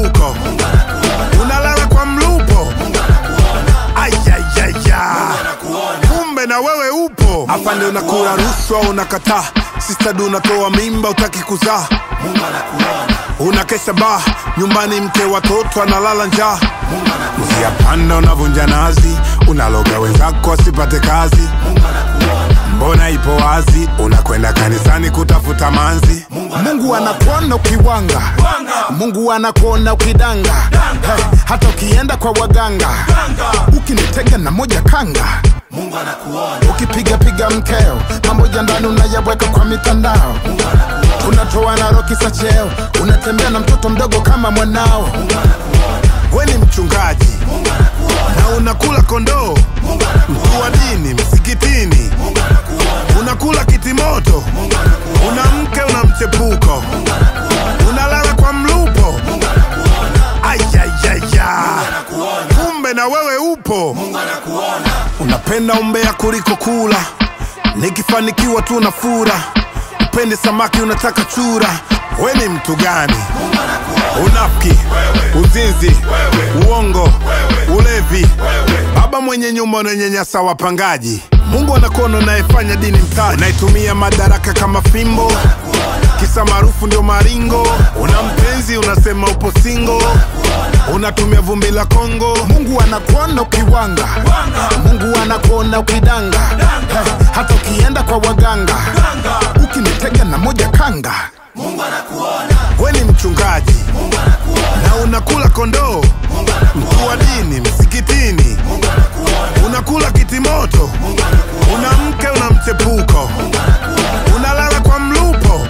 mchepuko unalala kwa mlupo ayayaya kumbe na wewe upo afande unakula rushwa unakataa sistadu unatoa mimba utaki kuzaa unakesha baa nyumbani mke watoto analala njaa njia panda unavunja nazi unaloga wenzako asipate kazi mbona ipo wazi unakwenda kanisani kutafuta manzi mungu anakuona ukiwanga mungu anakuona ukidanga hey, hata ukienda kwa waganga ukinitega na moja kanga ukipigapiga mkeo mamoja ndani unayaweka kwa mitandao unatoa na roki za cheo unatembea na mtoto mdogo kama mwanao we ni mchungaji na unakula kondoo mtu wa dini msikitini unakula kitimoto una mke una mchepuko unalala kwa mlupo ayayaya kumbe na wewe upo unapenda umbea kuliko kula nikifanikiwa tu na fura upende samaki unataka chura we ni mtu gani unafiki uzinzi uongo ulevi baba mwenye nyumba unanyanyasa wapangaji mungu anakuona unayefanya dini mtaji unaitumia madaraka kama fimbo kisa maarufu ndio maringo una mpenzi unasema upo singo unatumia vumbi la kongo mungu anakuona ukiwanga mungu anakuona ukidanga hey, hata ukienda kwa waganga ukinitega na moja kanga we ni mchungaji na unakula kondoo mtu wa dini msikitini unakula kitimoto una mke una mchepuko unalala kwa mlupo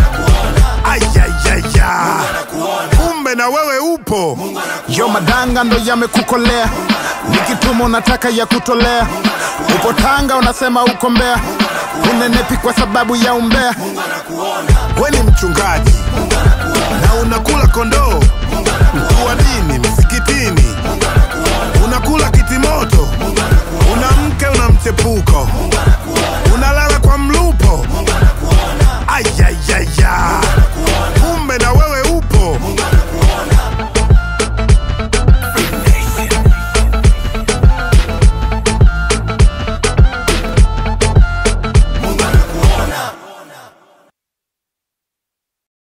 ayayaya kumbe na wewe upo yo madanga ndo yamekukolea nikituma unataka ya kutolea upo tanga unasema uko mbea unenepi kwa sababu ya umbea we ni mchungaji na unakula kondoo